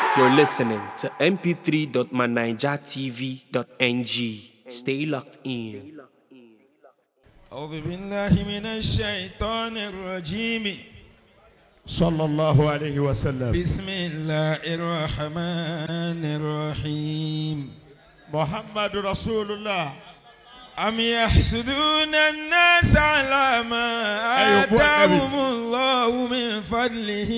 You're listening to mp3.manijatv.ng. Stay locked in. أعوذ بالله من الشيطان الرجيم صلى الله عليه وسلم بسم الله الرحمن الرحيم محمد رسول الله أم يحسدون الناس على ما أيوة، بو آتاهم الله من فضله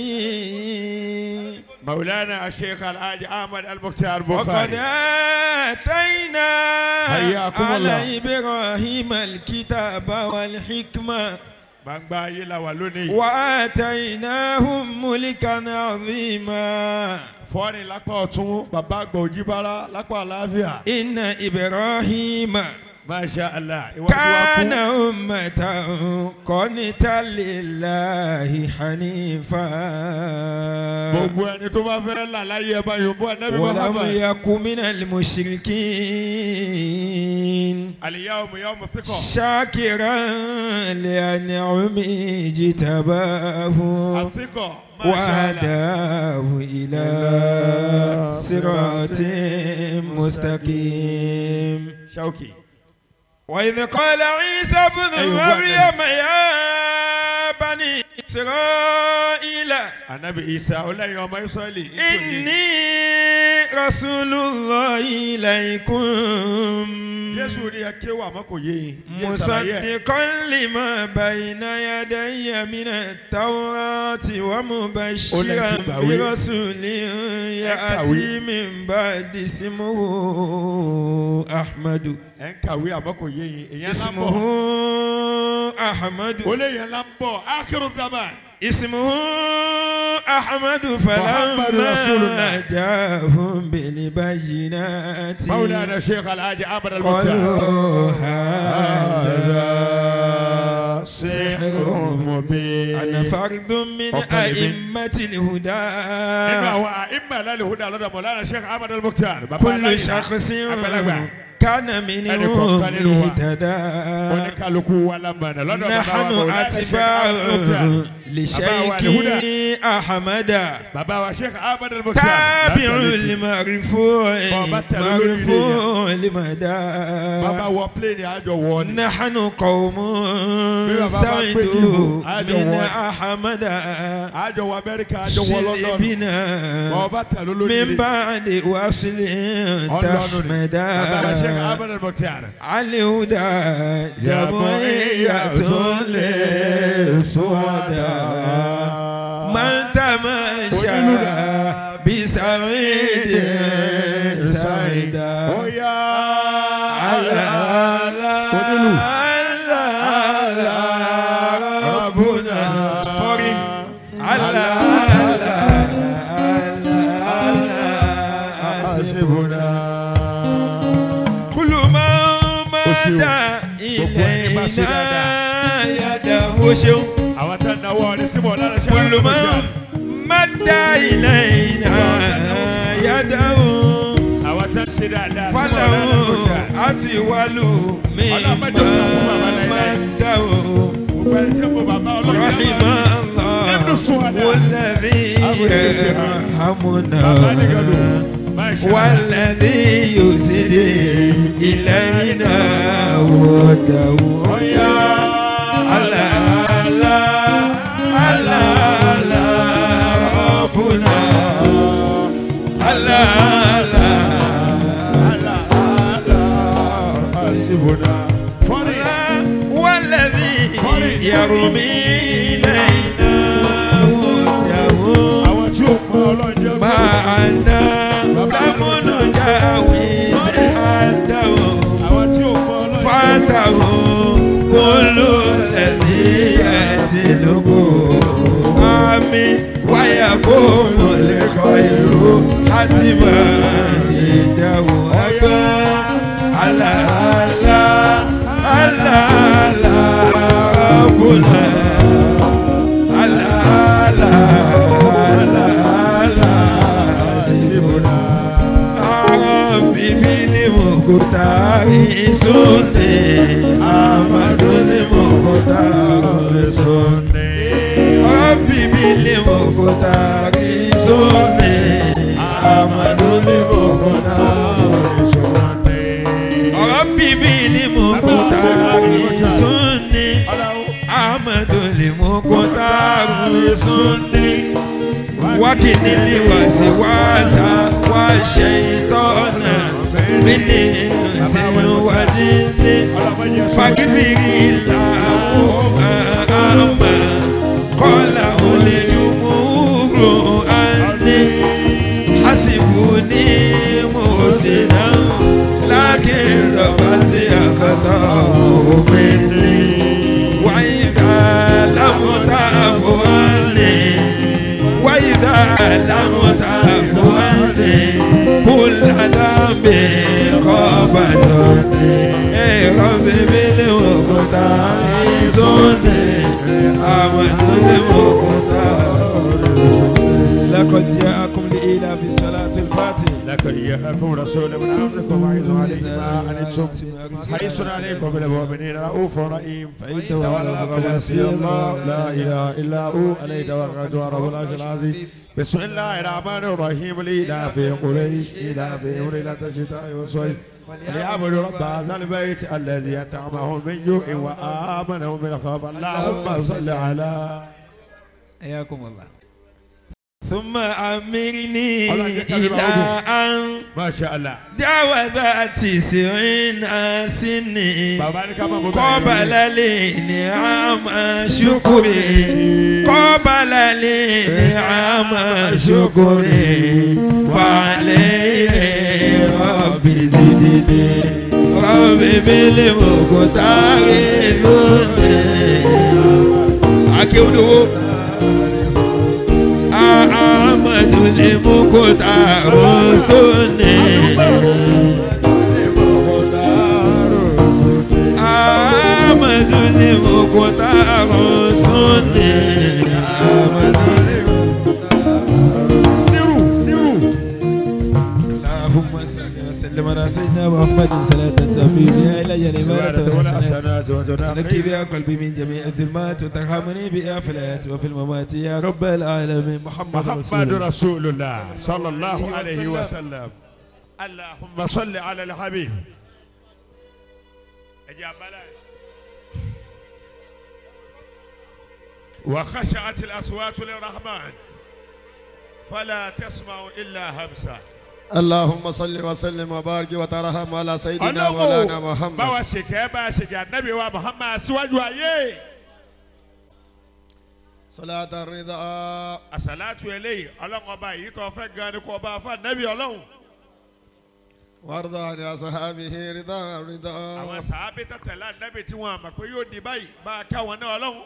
مولانا الشيخ الحاج احمد المختار وقد بخاري آتينا حياكم الله. على إبراهيم الكتاب والحكمة gbangba ayé la wà lónìí وآتيناهم ملكا عظيما fọ́ọ̀rì lápá ọ̀tún bàbá àgbà òjìbára lápá àlàáfíà إن إبراهيم masha allah iwájú wa كان kú أمة قانتا لله حنيفا gbogbo ẹni tó bá fẹ́ là láyé ẹ bá yòóbó anabi ولم muhammad يكن من المشركين aliyahu yahu sikọ شاكرا لأنعمه اجتباه asikọ masha allah وهداه إلى صراط مستقيم shauki وإذ قال عيسى بن أيوة، مريم يا بني إسرائيل anabi isa ọlẹ́yin ọmọ israẹli إني رسول الله إليكم jésù ni ẹ kéwà àmọ́ kò yé yín Yé ṣàlàyé ẹ̀. مصدقا لما بين يدي من التوراة ومبشرا Olè ti gbàwé. برسول يأتي من بعد اسمه أحمد ẹ ń kàwé àmọ́ kò yé yín èyàn ńlá ń اسمه bọ̀ أحمد olóyè ńlá ń bọ̀ akérò zaman اسمه أحمد محمد رسول الله. فلما جاءهم بالبينات مولانا الشيخ الحاج عمرو المختار قالوا هذا سحر مبين أنا فرد من أقل من- أئمة nínú الهدى àwọn àìmọ̀ lálẹ́ ìhúdà lọ́dọ̀ mọ̀lára sheikh ahmed al-mukhtar bàbá كل aláìlá شخص àgbàlagbà كان أنا منهم كنت أنا اهتدى oníkálukú wa lámàna lọ́dọ̀ bàbá wa نحن mọ̀lára sheikh أتباع ahmed al-mukhtar لشيخ أحمد bàbá wa sheikh ahmed al-mukhtar تابع látàlẹ́ المرفوع بابا تلولو مرفوع bàbá لمدى wọ pléènì àjọ wọ ni نحن قوم بابا سعدوا بيجيبوا. هذا من هو. أحمد àjọ wọ amẹ́ríkà àjọ wọ london شربنا bàbá tẹ̀lé من lórí بعد وصل تحمدا bàbá wa sheikh ahmed al-mukhtar الهدى جمعية للسوداء من تمشى بسعيد سعيدا Oya. على Onílù. ربنا فورين على حسبنا كل ما مدى إلينا يده شو àwọn tá a náwó ọdẹ síbò lára ṣe كل ما مدى إلينا يده àwọn tá a ṣe dáadáa síbò فله lára kọjá أطول مما مده gbogbo ẹni tí ń bọ bàbá ọlọ́run رحم yàrá الله ابن السعداء. والذي أبو الاتحاد. يرحمنا bàbá nìgàdù máa ṣe والذي يسد إلينا وده Oya. على على على على ربنا على على àlà àlà àṣìbùnà fọ́nì والذي قري. يرمي إلينا وده àwọn tí ó kọ́ ọlọ́run jẹ́ معنا لم نجاوز حده àwọn tí ó kọ́ ọlọ́run فاته كل الذي يتلقه آمين ويقوم الخير حتما عنده أبا على على على على ربنا على على على على سيبنا ربي بالمختار سني أحمد المختار سني ربي بالمختار سني وكن الوسواس والشيطان من إنس وجن فاغفر اللهم أما قاله الجمهور أني حسبني محسنا لكن ربت أخطأه مني وإذا لم تعف عني وإذا لم تعف عني كل ذنب قبضني يا رب بالمقدار سني أمد المقدار لقد جاءكم لإيلاف صلاة الفاتح لكن جاءكم رسول من امركم وعيد عليكم ما عنتم حريص عليكم بالمؤمنين رؤوف رحيم فان تولوا فقل حسبي الله لا اله الا هو عليه توكلت ورب العرش العظيم بسم الله الرحمن الرحيم لإله في قريش إله في ليلة الشتاء والصيف ليعبدوا رب هذا البيت الذي أطعمهم من جوع وآمنهم من خوف اللهم صل على حياكم الله ثم أمرني الله يجزاك إلى أن ما شاء الله جاوز تسعين سنين بابا لك ما قبل الانعام شكري قبل الانعام شكري فعليه ربي زدني ربي بالمقدار زدني أكيد أحمد المقدار سني Amadu ni Mukhtar Sunni. Amadu ni سيروا سيروا اللهم صل وسلم على سيدنا محمد صلاة تبي بها إلي الإمارة ولا والحسنات حسنات وتنقي تنكي بها قلبي من جميع الظلمات وترحمني بها في الحياة وفي الممات يا رب العالمين محمد رسول محمد الله رسول الله صلى الله عليه وسلم اللهم صل على الحبيب اجاب بلاش. وخشعت الاصوات للرحمن فلا تسمع الا همسا اللهم صل وسلم وبارك وترحم على سيدنا مولانا ọlọ́wọ́ محمد báwa ṣèkẹ́ bá a ṣèkẹ́ ànábì wa muhammad síwájú ayé صلاة الرضا àṣàlátù eléyìí ọlọ́run ọba yìí tó fẹ́ gan ni kò bá a fún ànábì ọlọ́run وارض عن أصحابه رضا àwọn رضا sàábì tẹ̀tẹ̀lá ànábì tí wọn àmọ̀ pé yóò di báyìí bá a káwọn náà ọlọ́run.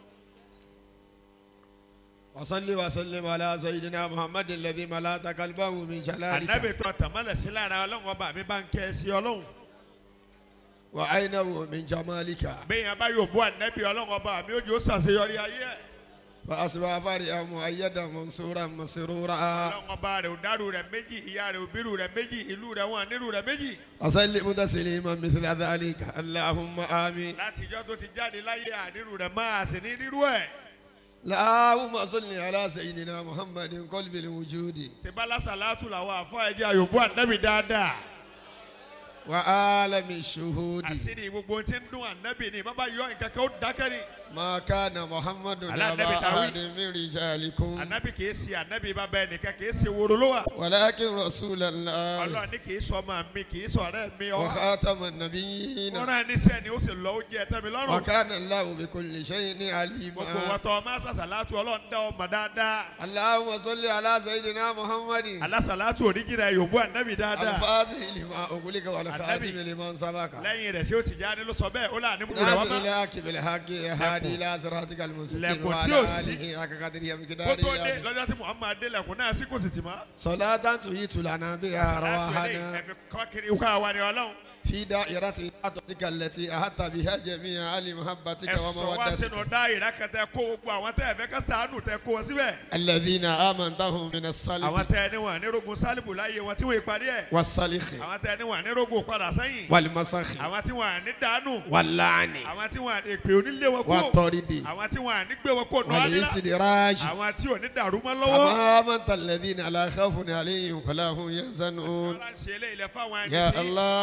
وصل وسلم على سيدنا محمد الذي ملأت قلبه من ànábì شلالك tó tàmálẹ̀ sí lára ọlọ́run ọba mi bá ń kẹ́ ẹ sí ọlọ́run. وعينه من جمالك bẹ́ẹ̀ yẹn bá yóò bú ànábì ọlọ́run ọba mi ó jẹ́ ó ṣàṣeyọrí ayé ẹ̀. فأصبح فرحا مؤيدا منصورا مسرورا ọlọ́run ọba rẹ̀ ò dárú rẹ̀ méjì ìyá rẹ̀ ò bírù rẹ̀ méjì ìlú rẹ̀ wọn nírú rẹ̀ méjì. وسلم تسليما مثل ذلك اللهم آمين látijọ́ tó ti jáde láyé ànírú rẹ̀ máa sì ní nírú ẹ̀. اللهم صل على سيدنا محمد قلب الوجود sèbálà sàlátù làwọn àfọ ẹ̀jẹ̀ àyòbú ànábì dáadáa. وعالم الشهود àṣírí gbogbo tí ń dún ànábì ni bàbá yọ nǹkan kan ó dákẹ́ ni. ما كان محمد على النبي أبا تعويض. أحد من رجالكم ànábì kìí ṣe ànábì bàbá ẹnìkan kìí ṣe woro ló wà. ولكن رسول الله ọlọ́run ní kìí sọ ọmọ mi kìí sọ ọ̀rẹ́ mi ọ́. وخاتم النبيين wọ́n rán ẹni sẹ́ni ó sì lọ ó jẹ́ ẹ̀tẹ́ mi lọ́rùn. وكان الله بكل شيء gbogbo عليما wọ́tọ̀ ọmọ sàṣàlátù ọlọ́run dá ọmọ dáadáa. اللهم صل على سيدنا محمد alásàlátù oníjìnà yòówù ànábì dáadáa. الفاتح لما أغلق والخاتم النبي. لمن سبق lẹ́yìn rẹ̀ ṣé ó ti jáde ló sọ bẹ́ẹ̀ ó là ní múlò rẹ̀ wá ناصر mọ́. الحق بالحق هادي إلى صراطك المستقيم لكن وعلى تيوسي. آله حق قدره kó ومقداره tó dé العظيم. lọ́jọ́ tí muhammad dé lẹ́kùn náà sí kò sì tì mọ́. صلاة تهيت لنا بها sàlátù eléyìí أرواحنا ẹ̀fẹ̀ kọ́kiri ká wa ni ọlọ́run. في دائرة عطتك التي أحط بها جميع أهل محبتك ẹ sọ wá ومودتك sínú dáìrá kan tẹ kó gbogbo àwọn tẹ ẹ fẹ́ ká sàánù tẹ kó wọn síbẹ̀. الذين آمنتهم من الصلب àwọn tẹ ẹni wọn nírogun sálíbù láyé wọn tí wọn ìparí ẹ. والصلخ àwọn tẹ ẹni wọn nírogun padà sẹ́yìn. والمسخ àwọn tí wọn ní dànù. واللعن àwọn tí wọn èpè onílé wọn kó. والطرد àwọn tí wọn ní gbé wọn kó nù ábílà. والاستدراج àwọn tí ò ní dàrú mọ́ lọ́wọ́. أما آمنت الذين لا خوف عليهم ولا هم يحزنون ọlọ́run ṣe eléyìí lẹ fáwọn ẹni يا tí الله ọlọ́run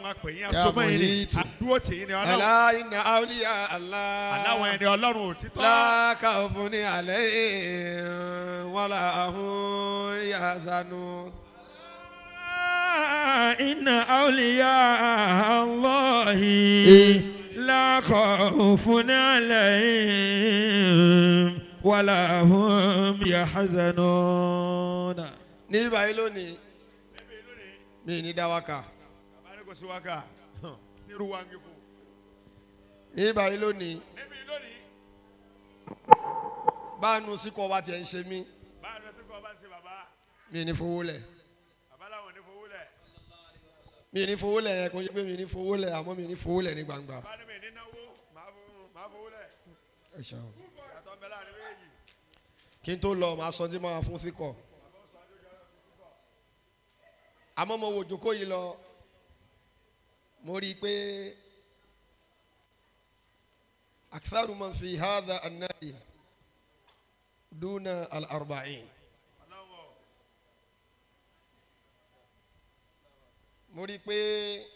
ọlọ́run á pè yín Ya asomọ́ yín ni muhitu. àdúró tì yín ni ọlọ́run ألا إن أولياء الله aláwọn ẹni ọlọ́run òtítọ́ لا خوف عليهم ولا هم يحزنون إن أولياء الله لا خوف عليهم ولا هم يحزنون ní báyìí lónìí mi ní dáwàkà bàbá ní kò sí wákà sírù wá ń kíkù ní báyìí lónìí níbi lónìí báànù síkọ̀ wa tiẹ̀ ń ṣe mí báyìí ló ti kọ́ bá ń ṣe bàbá mi ní fowó lẹ̀ bàbá làwọn ò ní fowó lẹ̀ mi ní fowó lẹ̀ yẹn kò ń ṣe pé mi ní fowó lẹ̀ àmọ́ mi ní fowó lẹ̀ ní gbangba. bàbá ní mi ní náwó màá fowó- màá fowó lẹ̀ ẹ ṣeun. yàtọ̀ ń bẹ láàrin méjì kí n tó lọ màá sọ tí màá fún síkọ̀ àmọ́ mo wò jókòó yìí lọ mo rí i pé aktharu man fi hadha an-nadi duna al-arba'in mo rí i pé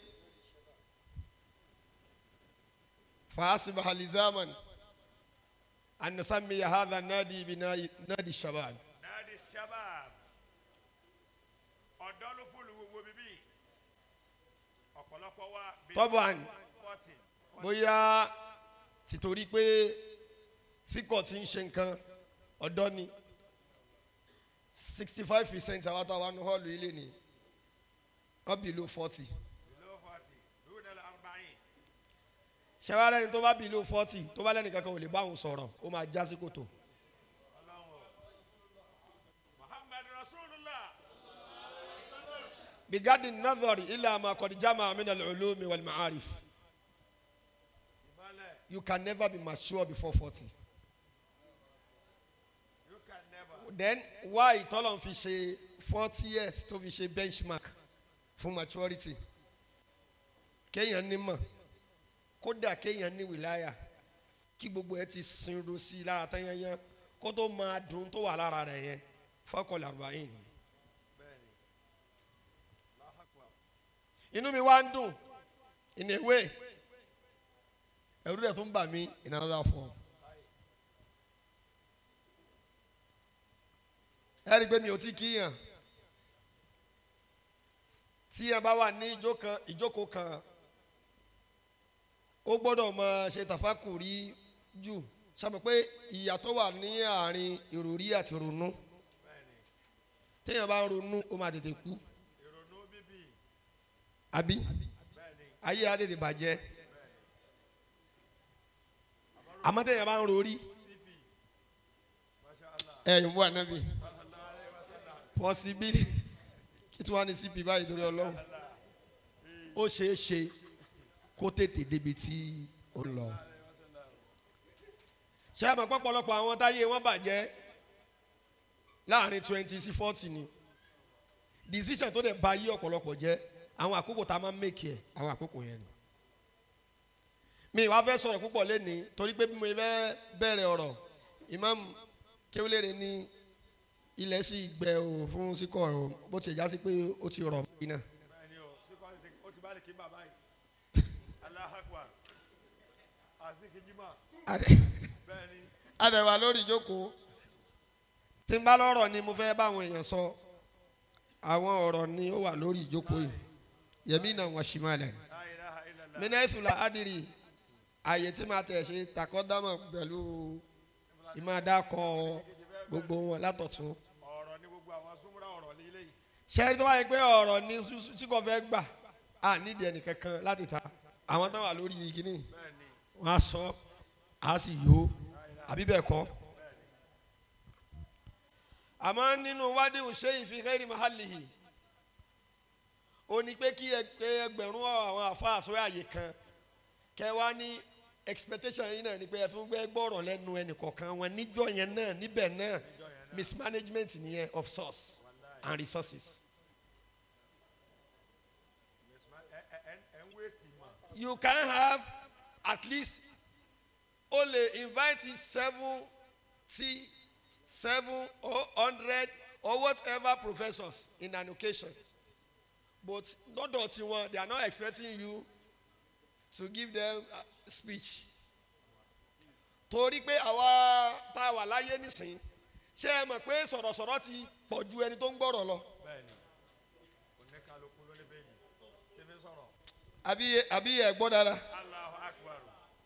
فأصبح لزاما أن نسمي هذا النادي بنادي نادي الشباب náàdì sábàb ọ̀dọ́ ló fún gbogbo bíbí ọ̀pọ̀lọpọ̀ wa bíi طبعا forty bóyá tìtorí pé fíkọ̀ tí ń ṣe nǹkan ọ̀dọ́ ni sixty five percent àwọn àtàwọn ní hall ilé ni wọ́n below forty below forty dúró ní arba'in ṣẹ́wá lẹ́ni tó bá below forty tó bá lẹ́ni kankan ò lè bá òun sọ̀rọ̀ ó máa já sí kòtò muhammad rasulullah بغض النظر إلى ما قد جمع من العلوم والمعارف ìmọ̀lẹ̀ you can never be mature before forty. you can never then why tọ́lọ̀ fi ṣe forty years tó fi ṣe benchmark fún maturity kéèyàn nímọ̀ kódà kéèyàn ní wìláyà kí gbogbo ẹ ti sinro sí i lára tányányán kó tó máa dùn tó wà lára rẹ̀ yẹn fọ́kànlá arba'in. inú mi wá ń dùn in a way ẹ̀rú rẹ̀ tó ń bà mí in another form. ẹ rí i pé mi ò tí kíyàn tí ẹ bá wà ní ìjó kan ìjókòó kan ó gbọ́dọ̀ máa ṣe tàfákùrí jù sábà pé ìyàtọ̀ wà ní àárín ìròrí àti ronú téèyàn bá ń ronú ó máa tètè kú ìrònú bíbí àbí ayé á tètè bàjẹ́ àmọ́ téèyàn bá ń rorí ẹ̀yìn bú ànábì pọ́sibí kí tí wàá ní cp báyìí torí ọlọ́run ó ṣeé ṣe kó tètè débi tí ó ń lọ. ṣé àmọ́ pọ́pọ́lọpọ̀ àwọn táyé wọn bàjẹ́ láàrin twenty sí forty ni decision tó dẹ̀ ba yí ọ̀pọ̀lọpọ̀ jẹ́ àwọn àkókò tá a máa ń make ẹ̀ àwọn àkókò yẹn ni. mi ìwà fẹ́ sọ̀rọ̀ púpọ̀ lẹ́nìí torí pé bí mo fẹ́ bẹ̀rẹ̀ ọ̀rọ̀ imam kéwìlérè ní ilẹ̀ sì gbẹ o fún síkọ̀ o bó ti já sí pé ó ti rọ̀ mí náà. bẹ́ẹ̀ ni o síkọ́ ní ó ti bá lè kí bàbá yìí aláhàkùà àzíkìjìmá Adé- bẹ́ẹ̀ ni adẹ̀wà lórí ìjókòó tí n bá lọ́rọ̀ ni mo fẹ́ báwọn èèyàn sọ àwọn ọ̀rọ̀ ni ó wà lórí ìjókòó yìí yẹmí náà wọ́n ṣì máa lẹ̀. la ilaha illallah mina ìfìlà adìrì ààyè tí màá tẹ̀ ṣe takọ́dámọ̀ pẹ̀lú ìmọ̀ọ́dákọ̀ gbogbo wọn látọ̀tún. ọ̀rọ̀ ní gbogbo àwọn súnmúra ọ̀rọ̀ ní ilé yìí ṣẹ́ni tó wáyé pé ọ̀rọ̀ ni síkọ̀ fẹ́ gbà á nídìí ẹnìkankan láti ta àwọn tó wà lórí kínní bẹ́ẹ̀ ni wọn á sọ á sì yó àbí bẹ́ẹ̀ kọ́. àmọ́ nínú wádìí òṣè ìfi ghairi mahalihi ó ní pé kí ẹ- pé ẹgbẹ̀rún àwọn àfáà sórí àyè kan kẹ wá ní expectation yìí náà ni pé ẹ fún gbẹ gbọ́rọ̀ lẹ́nu ẹnìkọ̀ọ̀kan wọn níjọ́ yẹn náà níbẹ̀ náà mismanagement nìyẹn of source and resources. ẹ ẹ ẹ ẹ ń wéèsì mọ̀ you can have at least only invite seventy seven or hundred or whatever professors in an occasion but lọ́dọ̀ tiwọn they are not expecting you to give them uh, speech torí pé àwa tá a wà láyé nísìnyí ṣé ẹ mọ̀ pé sọ̀rọ̀sọ̀rọ̀ ti pọ̀ ju ẹni tó ń gbọ́rọ̀ lọ bẹ́ẹ̀ni oníkàlùkù ló ní bẹ́ẹ̀ni tí mi sọ̀rọ̀ àbí àbí ẹ gbọ́ dára Allahu Akbar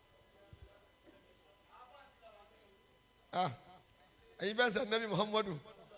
ah ẹ̀yin fẹ́ sẹ́ nẹ́bí muhammadu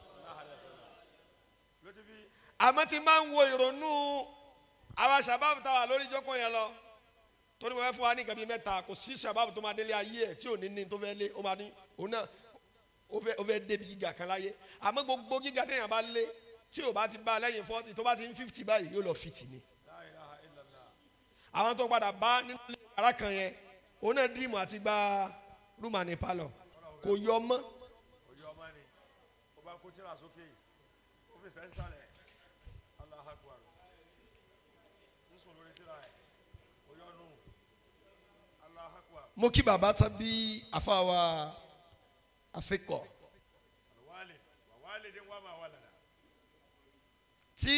ló ti fi àmọ́ tí máa ń wo ìrònú àwa sábàbù tá a wà lórí ìjókòó yẹn lọ torí mo fẹ́ fún wa ní nǹkan bíi mẹ́ta kò sí sábàbù tó máa délé ayé ẹ̀ tí ò ní ní tó fẹ́ lé ó máa ní òun náà ó fẹ́ ó fẹ́ débi gíga kan láyé àmọ́ gbogbo gíga téèyàn bá lé tí ò bá ti bá a lẹ́yìn fọ́tì tó bá ti ń fífítì báyìí yóò lọ fìtì ni àwọn tó padà bá nínú ilé yàrá kan yẹn òun náà dìrìmù àti gba rúmà ní palọ̀ kò yọ mọ́ òye ọmọ ni ó bá kó tíra sókè ó fi sẹ́ńsì sálẹ̀ Allahu Akbar ń sùn lórí tíra ẹ̀ ó yọ nù Allahu Akbar mo kí bàbá tán bí àfàwà àfikọ̀ wàhálì wàhálì dín wà máa wà lẹ́la tí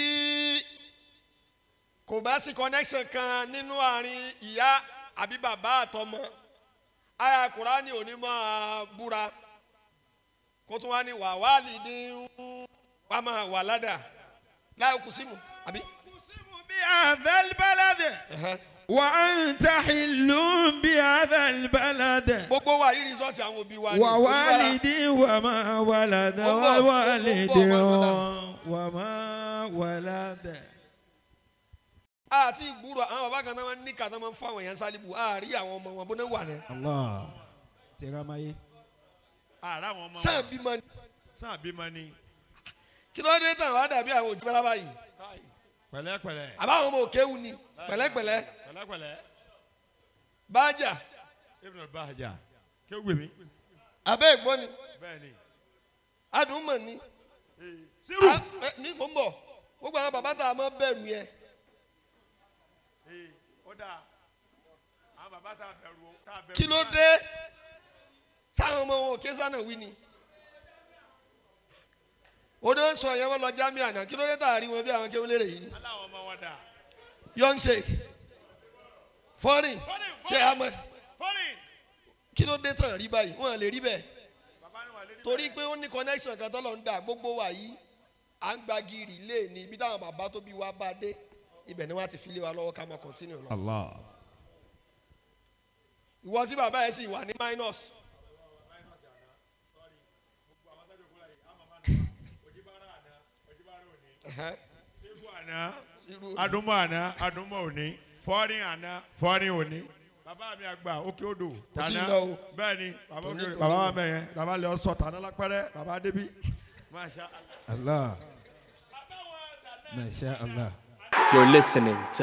kò bá sí connection kan nínú àárín ìyá àbí bàbá àtọmọ àyà kùránì ò ní máa búra kó tún wá ní wàhálì dín wà máa wà ládà láì kù símù àbí. أقسم بهذا البلد ẹ̀hẹ́. وأنت حل بهذا البلد gbogbo wa yìí rìsọ́ọ̀tì àwọn òbí wa ni ووالد وما ولد Gbogbo- ووالد gbogbo وما ولد àti ìgbúrò àwọn bàbá kan náà máa ń ní kàtà máa ń fún àwọn èèyàn sálíbù àárí àwọn ọmọ wọn bó náà wà ní. الله ترامي àrà àwọn ọmọ sáà wọn bímọ ni sàn bímọ ni kí ló dé tàn wá dàbí àwọn òjì bẹ́lá báyìí pẹ̀lẹ́pẹ̀lẹ́ àbáwọn ọmọ òkèwù ni pẹ̀lẹ́pẹ̀lẹ́ pẹ̀lẹ́pẹ̀lẹ́ bájà Ibn al-Bahja kí ó gbè mí abẹ́ ìgbọ́n ni bẹ́ẹ̀ ni adùnmọ̀ ni sírù Ah, eh, ní mò ń bọ̀ gbogbo àwọn bàbá tá a máa bẹ̀rù yẹn Ee, ó dáa àwọn bàbá tá a bẹ̀rù tá a bẹ̀rù kí ló dé sáwọn ọmọ wọn òkè sánà wí ni odò ń sọ yẹn wọn lọ jámì àná kí ló dé tá a rí wọn bí àwọn kéwòn lérè yìí aláwọ̀ ọmọ wọn dà young sheik foreign Foreign, sheikh foreign. ahmed fọ́nì kí ló dé tàn rí báyìí wọn lè rí bẹ́ẹ̀ bàbá ni wà lé torí pé ó ní connection kan tọ́lọ̀ ń dà gbogbo wa yìí à ń gba gírì lé ní ibi táwọn bàbá tó bí wa bá dé ibẹ̀ ni wọ́n á ti fi lé wa lọ́wọ́ ká máa continue lọ. الله ìwọ tí bàbá yẹn sì wà ní minus ẹ̀hẹ́, sẹ́fù àná irú adúmọ̀ àná adúmọ̀ òní fọ́ọ̀rì àná fọ́ọ̀rì òní bàbá mi àgbà òkè odò Kò tí ì tàná lọ o. bẹ́ẹ̀ ni bàbá Tòní òkè tòní bàbá o. wa mẹ́yẹn bàbá lè sọ tàná lápẹ́rẹ́ bàbá débi masha Allah. الله ما شاء الله You're listening to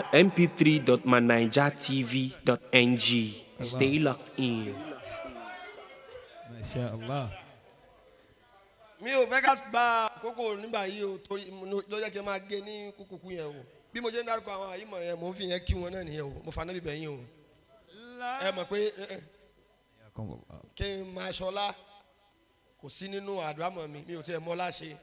mp3.manijatv.ng. Stay locked in. ما شاء الله mi ò fẹ́ ká gba àkókò nígbà yìí o torí mo ní- ló jẹ́ kí n máa gé ní kúkúkú yẹn o bí mo ṣe ń dárúkọ àwọn àyímọ̀ yẹn mò ń fi yẹn kí wọn náà nìyẹn o mo fà náà bíbẹ̀ yín o ẹ mọ̀ pé eh, eh, حياكم الله kí n máa ṣọlá kò sí nínú àdúrámọ̀ mi mi ò tiẹ̀ mọ́ láṣẹ.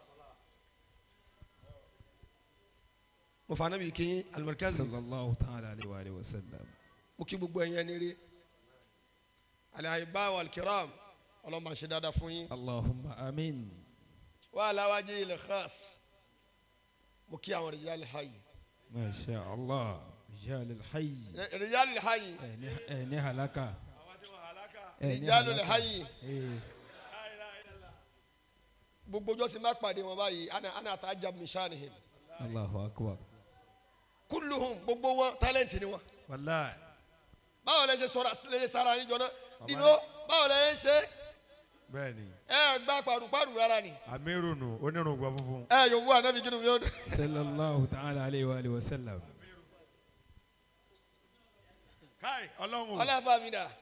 mo fà náà bí kí yín alimọ̀kẹ́sì صلى الله تعالى عليه وآله وسلم mo kí gbogbo ẹ̀yin ẹni rí alayiba walkiram ọlọ́mọ ṣe dáadáa fún yín اللهم آمين wà láwájú ilẹ̀ khas mo kí àwọn rìjálì hayi ما شاء الله رجال الحي rìjálì hayi أينها لك rìjálì hayi إيه gbogbo ọjọ́ tí n bá pàdé wọn báyìí ana ana àtàjà mishanihim الله أكبر kulluhum gbogbo wọn tálẹ̀ǹtì ni wọn. wàláì báwo lẹ ṣe sọ̀rọ̀ lè sara yín jọ náà dino báwo lẹ ṣe bẹ́ẹ̀ ni ẹ gba paruparu rárá ni amiru nù onírùngbọ̀n funfun ẹ yòówù anabi kinu mi ó dé. صلى الله تعالى عليه وآله وسلم káì ọlọ́run ọlọ́fà mi dà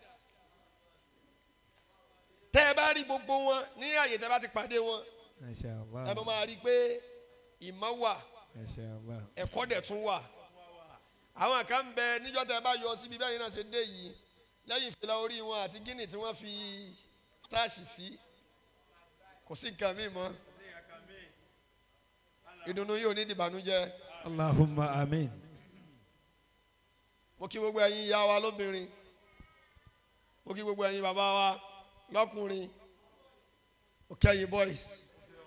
tẹ ẹ bá rí gbogbo wọn ní àyè tẹ bá ti pàdé wọn ما شاء ẹ الله bá máa rí i pé ìmọ̀ wà ما شاء الله ẹ̀kọ́ dẹ̀ tún wà àwọn kan ń bẹ níjọ́ tẹ bá yọ síbi bẹ́ẹ̀ náà ṣe dé yìí lẹ́yìn ìfìlà orí wọn àti gíní tí wọ́n fi stáàṣì sí kò sí nǹkan míì mọ́ ìdùnnú yìí ò ní dìbànújẹ́ Allahumma amin. mo kí gbogbo ẹ̀yin ìyá wa lóbìnrin mo kí gbogbo ẹ̀yin bàbá wa lọ́kùnrin mo kí ẹ̀yin boys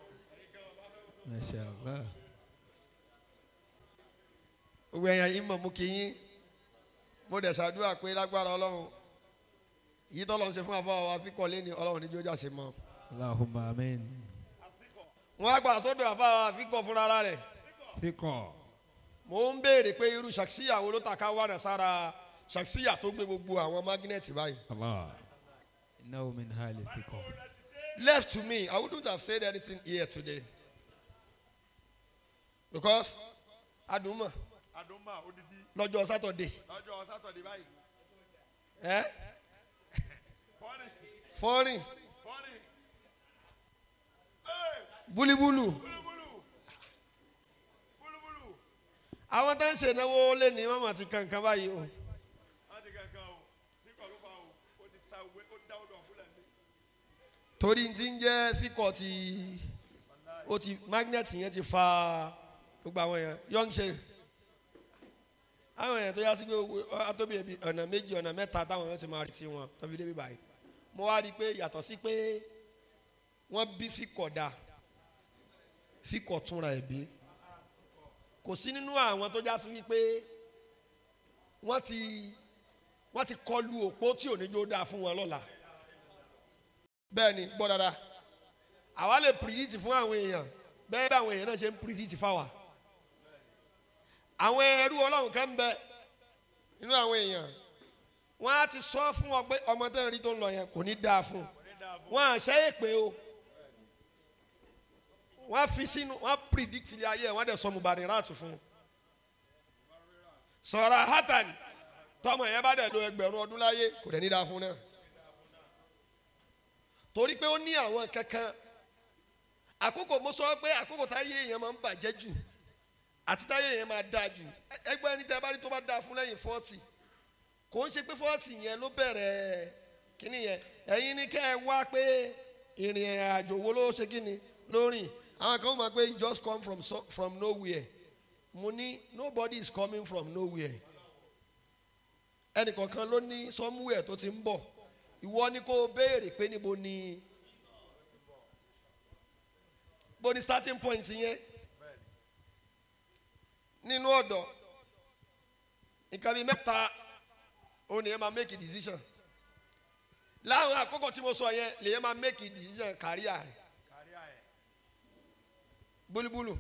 Masha Allah. gbogbo ẹ̀yin yìí mọ̀ mo kí yín mo dẹ̀ ṣàdúrà pé lágbára ọlọ́run èyí tó lọ́n ṣe fún àfọwọ́ wa fi kọ́lé ni ọlọ́run níbi ojú àṣẹ mọ́ Allahumma amin. wọn á gbàdá sọ́dọ̀ àfọwọ́ wa fi kọ́ fúnra rẹ̀ Fikọ̀. mo ń béèrè pé irú ṣàkíyà wo ló ta ká wà náà sára ṣàkíyà tó gbé gbogbo àwọn mágínẹ́ẹ̀tì báyìí Allah. Innahu min hali fikọ̀. left to me I wouldn't have said anything here today because adùnmọ̀ àdúmà odidi lọ́jọ́ sátọ̀dé lọ́jọ́ sátọ̀dé báyìí ẹ́ fọ́nì fọ́rìn fọ́nì búlíbúlù búlúbúlù búlúbúlù àwọn tó ń ṣènáwó lé ní mọ́mọ́ ti kankan báyìí o láti kankan o síkọ̀ ló fa o ó ti sa òwe ó dá odò ọ̀fúnlẹ̀ ní. torí ti ń jẹ́ fíkọ̀ ti ó ti magnet yẹn ti fa gbogbo àwọn èèyàn young ṣe àwọn èèyàn tó yá sí pé atóbi ẹbí ọ̀nà méjì ọ̀nà mẹ́ta táwọn èèyàn ti máa rí tiwọn tó fi débi báyìí mo wá rí i pé yàtọ̀ sí pé wọ́n bí fíkọ̀ dá fíkọ̀ túnra ẹ̀ bí kò sí nínú àwọn tó já sí wípé wọ́n ti wọ́n ti kọlu òpó tí òníjó dáa fún wọn lọ́la bẹ́ẹ̀ ni gbọ́ dada àwa lè pìrìdìtì fún àwọn èèyàn bẹ́ẹ̀ bí àwọn èèyàn náà ṣe ń pìrìdìtì fáwa àwọn ẹrú ọlọ́run kan ń bẹ nínú àwọn èèyàn wọ́n á ti sọ fún ọ pé ọmọ tẹ́ ń rí tó ń lọ yẹn kò ní dáa fún un wọ́n á ṣe é pé o wọ́n á fi sínú wọ́n á pìrìdìtì ilé ayé ẹ̀ wọ́n á dẹ̀ sọ mùbàdàn ráàtù fún un sọ̀rọ̀ hátàn tọmọ yẹn bá dẹ̀ lo ẹgbẹ̀rún ọdún láyé kò dẹ̀ ní dáa fún un náà torí pé ó ní àwọn kankan àkókò mo sọ pé àkókò táyé èèyàn máa ń bàjẹ́ jù àti táyé èèyàn máa dáa jù ẹgbẹ́ ẹni tẹ́ bá rí tó bá dáa fún lẹ́yìn fọ́ọ̀tì kò ń ṣe pé fọ́ọ̀tì yẹn ló bẹ̀rẹ̀ kíní yẹn ẹ̀yin ni kẹ́ ẹ wá pé ìrìn àjò wo ló ṣe kíni lórìn àwọn kan máa pé he just come from, so, from nowhere mo ní nobody is coming from nowhere ẹnìkọ̀ọ̀kan ló ní somewhere tó ti ń bọ̀ ìwọ ni kò béèrè pé níbo ni bó ni starting point yẹn nínú ọ̀dọ̀ nǹkan bíi mẹ́ta òun ni yẹn máa make a decision láwọn àkókò tí mo sọ yẹn lèyẹn máa make a decision career rẹ̀ búlúbúlù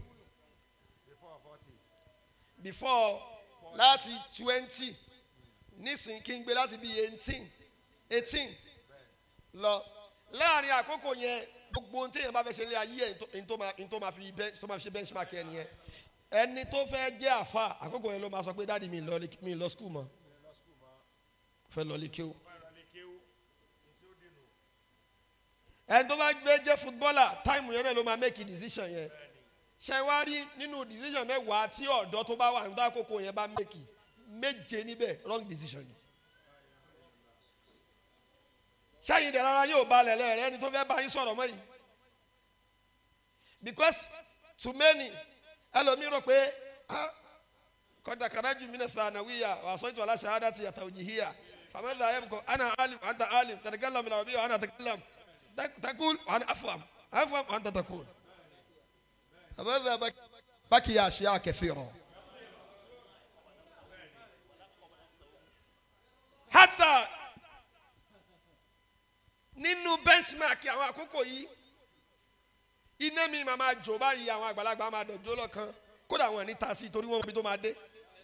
before láti twenty nísìnyí kí n gbé láti bíi eighteen eighteen lọ láàrin àkókò yẹn gbogbo ohun téèyàn bá fẹ́ ṣe ní ayé ẹ̀ ní tó máa ní tó máa fi bench tó máa fi ṣe benchmark ẹ̀ nìyẹn ẹni tó fẹ́ jẹ́ àfa àkókò yẹn ló máa sọ pé dáàdi mi lọ mi lọ skul mọ́ fẹ́ lọ lé kéwù ẹni tó bá fẹ́ jẹ́ footballer táìmù yẹn náà ló máa make a decision yẹn ṣe wá rí nínú decision mẹ́wàá tí ọ̀dọ́ tó bá wà nígbà àkókò yẹn bá make méje níbẹ̀ wrong decision ni sẹ́yìn dẹ̀ rárá yóò balẹ̀ lẹ́rẹ̀ ẹni tó fẹ́ bá yín sọ̀rọ̀ mọ́ yìí because too many ẹlòmíì rò pé ah kọ́dà kàdájú mi náà sànà wíyà wà sọ́jọ́ aláṣẹ àdá ti yàtọ̀ òjì híyà fàmẹ́lì ayé kọ́ ana alim anta alim tàdégálàm ìlànà bí wàhánà tàdégálàm takul wàhánà afuam afuam wàhánà takul fàmẹ́lì bákì yà àṣìyà kẹfì rọ. hata nínú benchmark àwọn àkókò yìí iná mi máa máa jò báyìí àwọn àgbàlagbà máa dọ̀jọ́ lọ́kàn kódà wọn ní ta sí i torí wọn mọ ibi tó máa dé.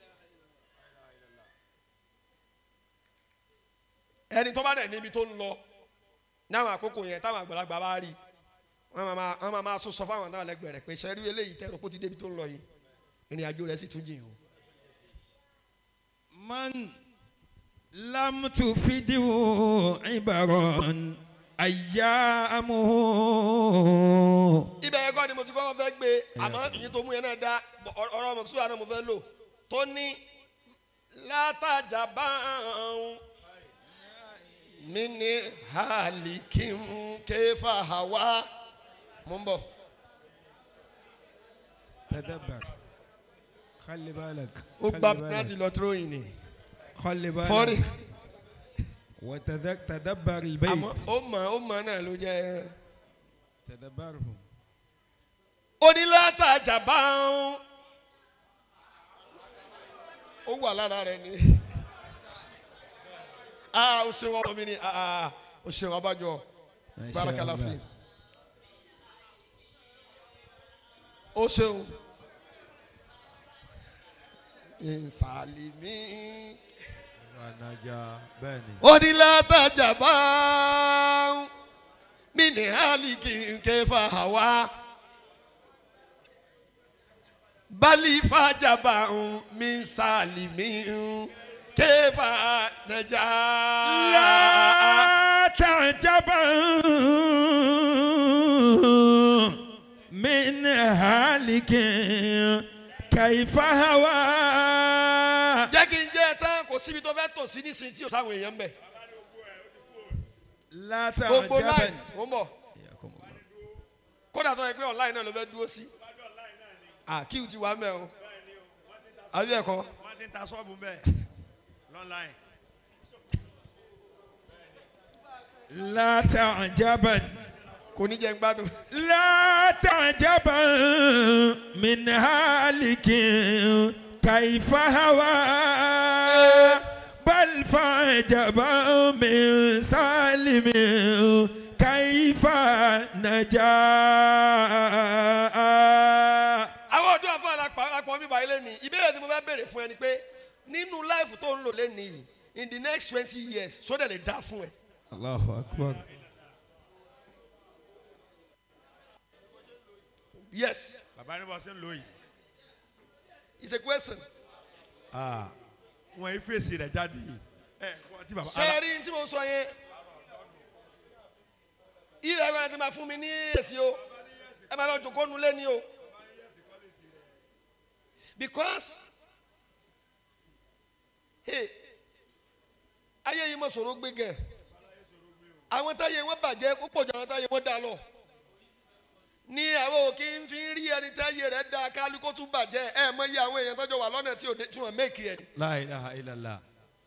ẹni tó bá dẹ̀ níbi tó ń lọ ní àwọn àkókò yẹn táwọn àgbàlagbà bá rí wọn máa máa wọn máa máa tún sọ fáwọn náà lẹ́gbẹ̀ẹ́ rẹ̀ pé sẹ́rí eléyìí tẹ́rọ kó ti débi tó ń lọ yìí ìrìn àjò rẹ̀ sì tún jìn o. من لم تفده عبرا أيامه ibẹ̀ yẹn kọ́ ni mo ti kọ́kọ́ fẹ́ gbé àmọ́ ìyẹn tó mú yẹn náà dá ọ̀rọ̀ ọmọ sùúrù àná mo fẹ́ lò tó ní látàjà bá ń mí ní hàlìkìm kéfà hàwá mo ń bọ̀. تدبر خلي بالك ó خلي gbá بالك. penalty lọ throwing ni خلي بالك fọ́ọ̀rì وتذك تدبر àmọ́ البيت ó mọ̀ ó mọ̀ náà ló jẹ́ تدبره onílàtàjà bá ń ó wà lára rẹ ni ah ó ṣe wọn mi ni ah ah ó ṣe wọn abájọ ما شاء bárakàlà fi الله ó ṣeun ìsàlìmí Anaja bẹ́ẹ̀ ni. onílàtàjà bá ń mí ní hàlìkì kẹfà wá bali fàjàbà ń mí sàlìmí ń kẹfà nàjà. لا تعجبا من هالك كيف هوى jẹ́ kí n jẹ́ ẹ tán kò síbi tó fẹ́ tò sí nísìnyí tí o sáwọn èèyàn ń bẹ̀. لا gbogbo تعجبا line ó ń bọ̀ حياكم الله. kódà tó yẹ pé online náà ló fẹ́ dúró sí. àkíw ti wà mẹ́ o àbí ẹ̀kọ́ wọ́n ti ń ta sọ́ọ̀bù bẹ́ẹ̀ lọ́nláìn. لا تعجبا kò ní jẹ́ ń gbádùn. لا تعجبا من هالك كيف هوى بل فعجبا من سالم كيف نجا àwọn ọdún àfọ àlàpọ̀ mi báyìí lẹ́nu ìbéèrè tí mo fẹ́ béèrè fún ẹ ni pé nínú láìfù tó ń lò lẹ́nu yìí in the next twenty years sódẹ̀ lè dá fún ẹ. الله أكبر yes bàbá ní bọ́ sí ń lò yìí. it's a question. wọ́n yí fèsì rẹ̀ jáde yìí. ẹ wọ́n ti bàbá. ṣé ẹ rí tí mo sọ yẹn ilẹ̀ ẹ̀rọ ti máa fún mi ní èsì o ẹ máa lọ jòkó nulẹ̀ ni o because hey, ayé yìí mọ̀ sọ̀rọ̀ gbé gẹ̀ àwọn táyé wọn bàjẹ́ ó pọ̀ jù àwọn táyé wọn dá lọ ní àwọn òkè ń fi rí ẹni táyé rẹ̀ dá kálukó tún bàjẹ́ ẹ mọ iye àwọn èèyàn tọ́jọ́ wà lọ́nà tí ò dé- tí wọ́n mẹ́kì ẹ̀ ni. La ilaha illallah.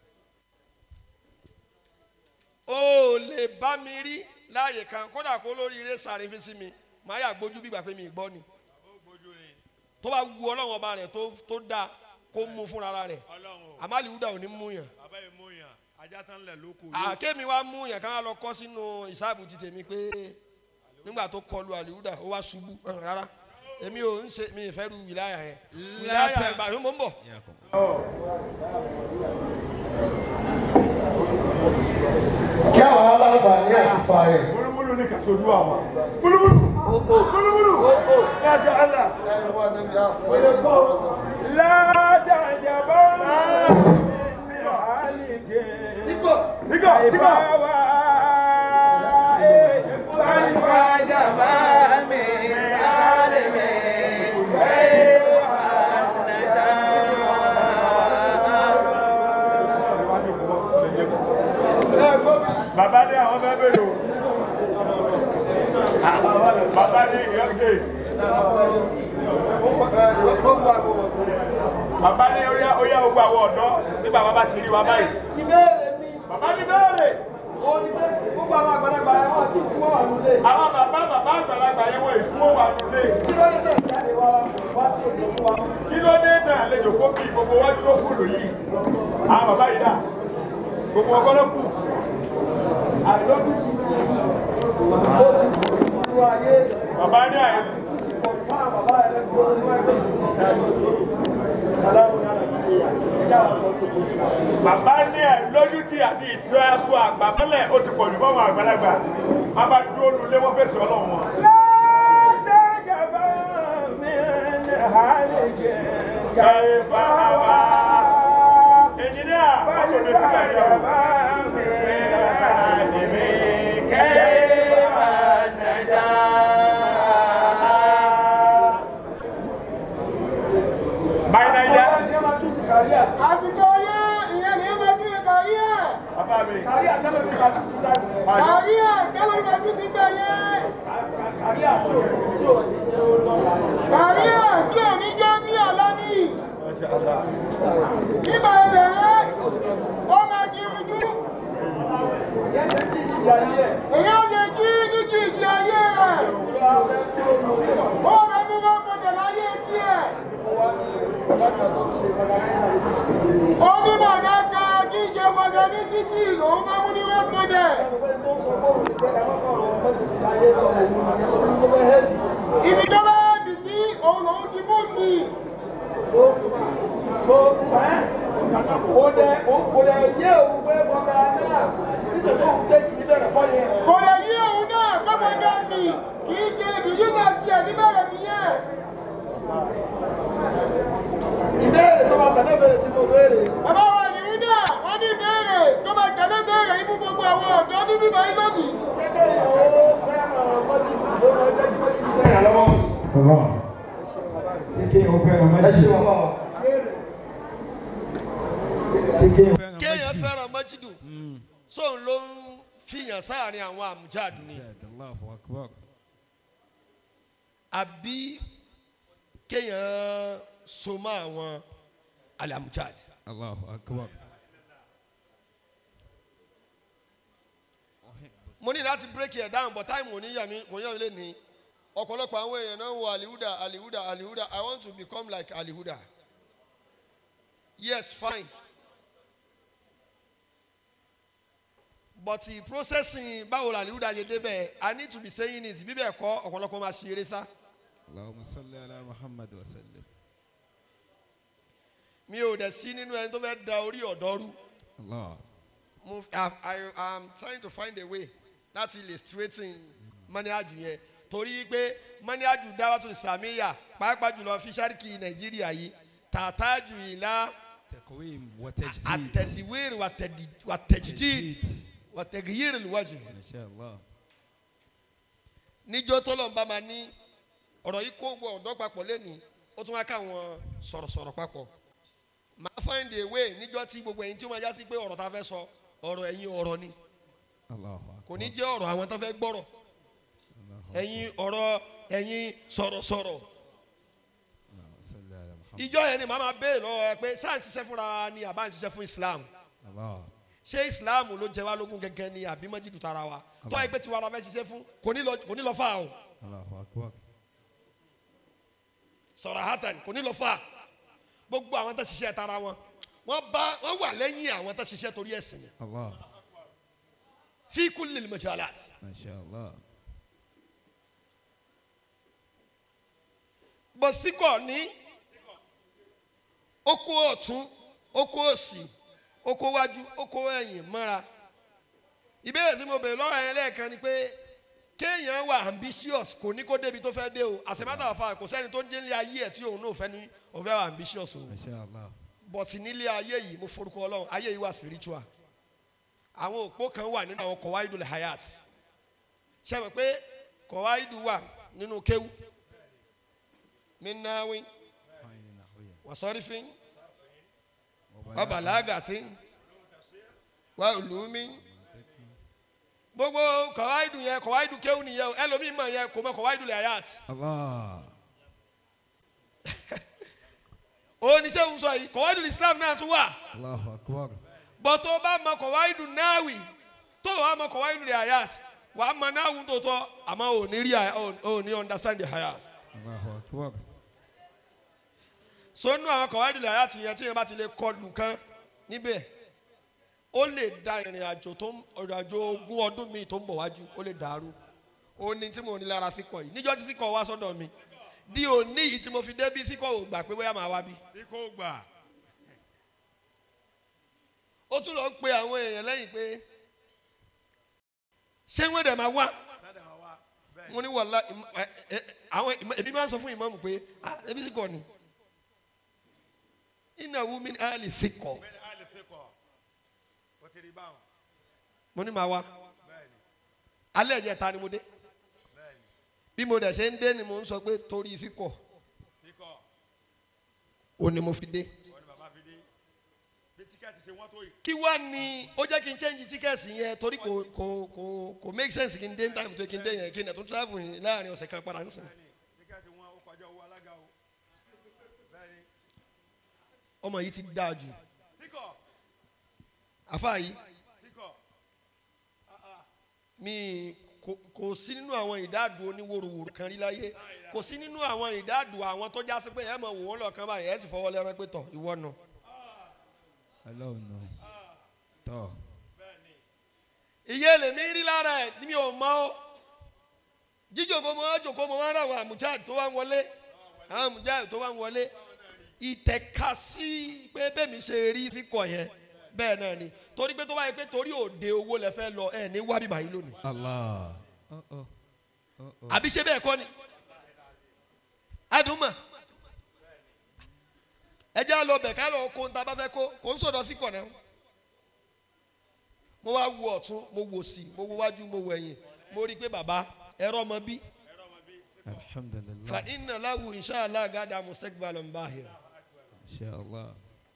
o lè bá mi rí láàyè kan kódà kó lórí eré sáré fi sí mi màá yà gbójú bí ìgbà pé mi ì gbọ́ ni tó bá wu ọlọ́run ọba rẹ̀ tó tó dáa kó mú fúnra rẹ̀ ọlọ́run o àmàlìwúdà ò ní mú yàn bàbá yìí mú yàn ajá tán lẹ̀ lóko. àkémi wa mú yàn ká wá lọ kọ́ sínú ìsáàbù ti tèmi pé nígbà tó kọlu àlìwúdà ó wá ṣubú hàn rárá èmi ò ń ṣe mi ì fẹ́ ru wìláyà yẹn wìláyà yẹn gbà mí mò ń bọ̀. حياكم kí àwọn aláǹfààní àti fa ẹ̀. múlùmúlù ní kàṣojú àwọn. múlùmúlù. múlùmúlù. Masha Allah. لا تعجبا من هالك Tíkọ̀ كيف tíkọ̀. هوى كيف عجبا من سالم كيف Bàbá ní àwọn fẹ́ bèrè o. Bàbá ní ìyọ́gé. Bàbá ní óyá óyá gbogbo àwọn ọ̀dọ́ nígbà bàbá ti rí wa báyìí. ìbéèrè mi Bàbá ní bẹ́ẹ̀rẹ̀. ò ní pé gbogbo àwọn àgbàlagbà ẹ̀ wọ́n ti kú wà nílé. Àwọn bàbá bàbá àgbàlagbà yẹn wọ ìdúró wà lóde. kí ló dé tẹ̀ jáde wá wá sí òde fún wa. Kí ló dé tẹ̀ àlejò kó kí gbogbo wá tó kúlù yìí? Àwọn bàbá yìí dà. Gbogbo ọkọ ló kù. àlọ́dún ti ti ó ti kú ìlú ayé Bàbá ní àyè. ti pọ̀ fún àwọn bàbá rẹ̀ kó inú ẹgbẹ́ sàlámù náà nàìjíríà ẹ̀dá àwọn ọmọ tó tó tó. Bàbá ní ẹ̀ lójú tí àti ìtọ́ aṣọ àgbà mọ́lẹ̀ ó ti pọ̀ jù fọ́ọ̀mù àgbàlagbà. Bàbá dúró lulẹ̀ wọ́n fèsì ọlọ́run wọn. لا تعجبا من هالك كيف هوى Ẹnjìníà, wọ́n kò ní sílẹ̀ yọ. Báyìí náà yá. àsìkò yẹn ìyẹn ní ẹgbẹ́ tí ó kàrí ẹ̀ Bàbá mi. kàrí ẹ̀ tẹ́lẹ̀ tí ó ti gbẹ̀ yẹn kàrí ẹ̀ tí ò ní jẹ́ ní àlá ní nígbà ìbẹ̀rẹ̀ ó máa di ojú. èyí ó lè jí ní kí ìdí ayé rẹ̀. ó máa mú wọn gbọdọ̀ láyé tiẹ̀. ó ní bàbá kan kí n ṣe gbọdọ̀ ní títì lòun máa mú ní wọ́n gbọdọ̀. ibi tó bá dì sí òun lòun ti mú mi. kò lè yí òun náà gbọ́dọ̀ mi kì í ṣe ìdíjíjà tiẹ̀ níbẹ̀rẹ̀ nìyẹn. ìbéèrè tó wà tẹ̀lé bèrè tí mo béèrè. bàbá wa yìí náà wọ́n ní ìbéèrè tó máa tẹ̀lé béèrè imú gbogbo àwọn ọ̀dọ́ ní bíbá yín lónìí. kékeré ó fẹ́ràn mọ́tì ló máa jẹ́ kí mọ́tì jẹ́ ìyàlọ́wọ́. bàbá ṣé kí o fẹ́ràn ẹ májì ṣe wọ́n bá wa. ṣé kí o fẹ́ràn kéèyàn májì. fẹ́ràn mọ́jídù sóun ló ń fìyàn sáàrin àwọn àmújáde ni Allahu akbar. àbí kéèyàn so mọ́ àwọn àlàmújáde. Allahu akbar. mo ní láti break it down but time kò ní yà mí kò yà mí lé ní ọ̀pọ̀lọpọ̀ àwọn èèyàn náà ń wo alihuda alihuda alihuda i want to become like alihuda yes fine but the processing báwo la alihuda ṣe débẹ̀ i need to be saying it bíbẹ̀ kọ́ ọ̀pọ̀lọpọ̀ máa ṣe eré sá Allahumma salli ala Muhammad wa sallim. mi ò dẹ̀ sí nínú ẹni tó fẹ́ da orí ọ̀dọ́ rú Allah. mo i i am trying to find a way láti illustrating mọ́níájú yẹn torí pé mọ́níájú dáwàtò ìsàmìyà pàápàá jùlọ fíṣàríkì nàìjíríà yìí tààtàjù ìlà Taqwim wa tajdid. àtẹ̀díwèrè wàtẹ̀jìdìd wàtẹ̀gìyìrì lùwájú. Masha Allah. níjọ́ tó lọ́nba máa ní ọ̀rọ̀ yìí kó gbọ́ ọ̀dọ́ papọ̀ lẹ́ni ó tún wá káwọn sọ̀rọ̀sọ̀rọ̀ papọ̀ máa find a way níjọ́ tí gbogbo ẹ̀yin tí ó máa já sí pé ọ̀rọ̀ tá a fẹ́ sọ ọ̀rọ̀ ẹ̀yin ọ̀rọ̀ ni Allahu akbar. kò ní jẹ́ ọ̀rọ̀ àwọn tó fẹ́ gbọ́rọ̀ Allahu ẹ̀yin ọ̀rọ̀ ẹ̀yin sọ̀rọ̀sọ̀rọ̀ Allahumma salli ala Muhammad. ìjọ yẹn ni màá máa béèrè lọ́wọ́ ẹ pé sáà ń ṣiṣẹ́ fúnra ni àbá ń ṣiṣẹ́ fún Islam Allah. ṣé Islam ló jẹ wá lógún gẹ́gẹ́ ni àbí mọ́jídù tara wa tọ́ ẹ pé tiwa la fẹ́ ṣiṣẹ́ fún kò ní lọ kò ní lọ fà o Allahu akbar. sọ̀rọ̀ hatan kò ní lọ fà gbogbo àwọn tó ṣiṣẹ́ tara wọn wọ́n bá wọ́n wà lẹ́yìn àwọn tó ṣiṣẹ́ torí ẹ̀sìn ni Allah. fi kulli majalat Masha Allah. bó síkọ̀ ní oko ọ̀tún oko òsì oko wájú oko ẹ̀yìn mọ́ra ìbéèrè tí mo bèrè lọ́wọ́ yẹn lẹ́ẹ̀kan ni pé kéèyàn wà ambitious kò ní kó débi tó fẹ́ dé o àṣemátà ọ̀fà kò sẹ́ni tó ń délé ayé ẹ̀ tí òun náà fẹ́ ní òun fẹ́ wà ambitious o Masha Allah. but nílé ayé yìí mo forúkọ ọlọ́run ayé yìí wà spiritual àwọn òpó kan wà nínú àwọn kọ̀wáìdù hayat ṣe mọ̀ pé kọ̀wáìdù wà nínú kéwù minnawi wasọ́rífín wabalagatin wa ulumi gbogbo kọ̀wáìdù yẹn kọ̀wáìdù kéwù nìyẹn o ẹlòmíì mọ̀ yẹn kò mọ̀ kọ̀wáìdù hayat Allah. oníṣẹ́ òun sọ yìí kọ̀wáìdù islam náà tún wà. Allahu akbar. bọ́ tó bá mọ kọ̀wáìdù náàwì tó wàá mọ kọ̀wáìdù rẹ̀ hayat wàá mọ náàwù tó tọ́ àmọ́ ò ní rí ò ní understand the hayat. Allahu akbar. sónú àwọn kọ̀wáìdù rẹ̀ hayat yẹn tí yẹn bá ti lè kọ nǹkan níbẹ̀ ó lè da ìrìn àjò tó ń ìrìn àjò ogún ọdún mi tó ń bọ̀ wájú ó lè dàrú ó ní tí mo ní lára fíkọ̀ yìí níjọ́ tí fíkọ̀ wá sọ́dọ̀ mi di òní yìí tí mo fi dé bí fíkọ̀ ò gbà pé bóyá màá wá bí. tí kò gbà. ó tún lọ ń pe àwọn èèyàn lẹ́yìn pé ṣé wọ́n dẹ̀ máa wá mo ní wàhálà ìmọ̀- ẹ- ẹ- àwọn ìmọ̀- èmi máa ń sọ fún ìmọ̀mù pé ah ebi sì kọ́ ni iná wúmi ní àlè fi kọ́ bẹ́ẹ̀ni a lè fi kọ́ o ti rí báwọn. mo ní máa wá bẹ́ẹ̀ni alẹ́ ẹ̀jẹ̀ ta ni mo dé bẹ́ẹ̀ni bí mo dẹ̀ ṣe ń dé ni mo ń sọ pé torí fi kọ́ fi kọ́ ó ní mo fi dé wọ́n ní bàbá fi dé bí tíkẹ́ẹ̀tì ṣe wọ́n tó yìí. kí wá ni ó jẹ́ kí n change tíkẹ́ẹ̀sì yẹn torí kò kò kò kò make sense kí n dé ní time tó kí n dé yẹn kí n dẹ̀ tún travel yẹn láàrin ọ̀sẹ̀ kan padà ń sìn. tíkẹ́ẹ̀tì wọn ó kọjá owó alága o. bẹ́ẹ̀ni ọmọ yìí ti dáa jù àfa yìí mi kò- kò sí nínú àwọn ìdádùn oníwòròwòrò kan rí láyé kò sí nínú àwọn ìdádùn àwọn tó já sí pé ẹ mọ̀ wò wọ́n lọ́ọ̀kan báyìí ẹ sì fọwọ́ lẹ́rán pé tọ̀ ìwọ nù. ọlọ́run náà tọ́ iye lèmi rí lára ẹ mi ò mọ ó jíjòkó mo wá jòkó mo wá rà àwọn àmújáde tó wá ń wọlé àwọn àmújáde tó wá ń wọlé ìtẹ̀ka sí pé bẹ́ẹ̀mi ṣe rí fíkọ̀ yẹn bẹ́ẹ̀ náà ni torí pé tó wáyé pé torí òde owó lẹ fẹ́ lọ ẹ ní wá bíbá yìí lónìí allah ọ̀ ọ̀ ọ̀ ọ̀ àbí ṣe bẹ́ẹ̀ kọ́ ni adùnmọ̀ ẹ jẹ́ lọ bẹ̀ ká lọ kó ń ta bá fẹ́ kó kó ń sọ̀dọ̀ fíkọ̀ náà mo wá wo ọ̀tún mo wò sí mo wo wájú mo wo ẹ̀yìn mo rí i pé bàbá ẹ̀rọ ọmọ bí fa alhamdulilah iná láwù inṣàlá gàdá mustakbal mbahir inshallah